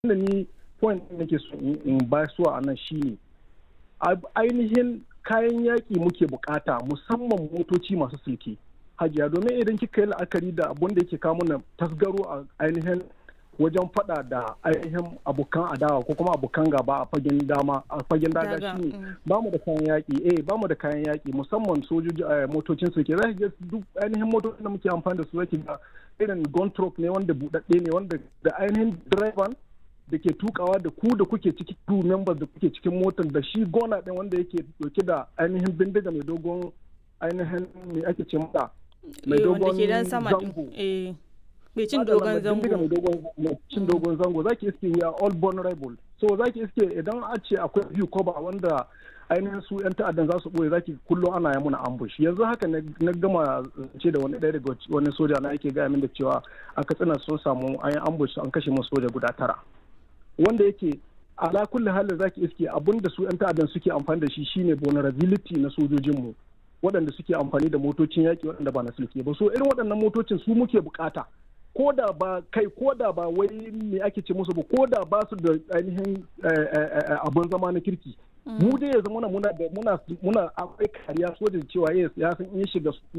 da ni point da nake so in ba su a nan shine ainihin kayan yaƙi muke bukata musamman motoci masu silke hajiya domin idan kika yi la'akari da abun da yake kawo mana tasgaro a ainihin wajen fada da ainihin abokan adawa ko kuma abokan gaba a fagen dama a fagen daga shine ba mu da kayan yaƙi eh ba mu da kayan yaƙi musamman sojoji motocin su ke zai ga duk ainihin motocin da muke amfani da su zaki ga irin gun truck ne wanda buɗaɗɗe ne wanda da ainihin driver da ke tukawa da ku da kuke ciki crew members da kuke cikin motar da shi gona ɗin wanda yake dauke da ainihin bindiga mai dogon ainihin me ake ce mata mai dogon zango mai cin dogon zango mai cin dogon zango zaki iske we are all vulnerable so zaki iske idan a ce akwai view cover wanda ainihin su yan ta'addan za su boye zaki kullum ana yi muna ambush yanzu haka na gama ce da wani ɗaya daga wani soja na yake gaya min da cewa a katsina sun samu an yi ambush an kashe musu soja guda tara wanda yake ala kulli halin zaki iske abin da su yan ta'addan suke amfani da shi shine vulnerability na sojojinmu waɗanda suke amfani da motocin yaƙi waɗanda ba na sulke ba so irin waɗannan motocin su muke bukata ko da ba kai ko da ba wai me ake ce musu ba ko da ba su da ainihin abin zama na kirki mu dai yanzu muna muna da muna muna akwai kariya sojin cewa ya san in shiga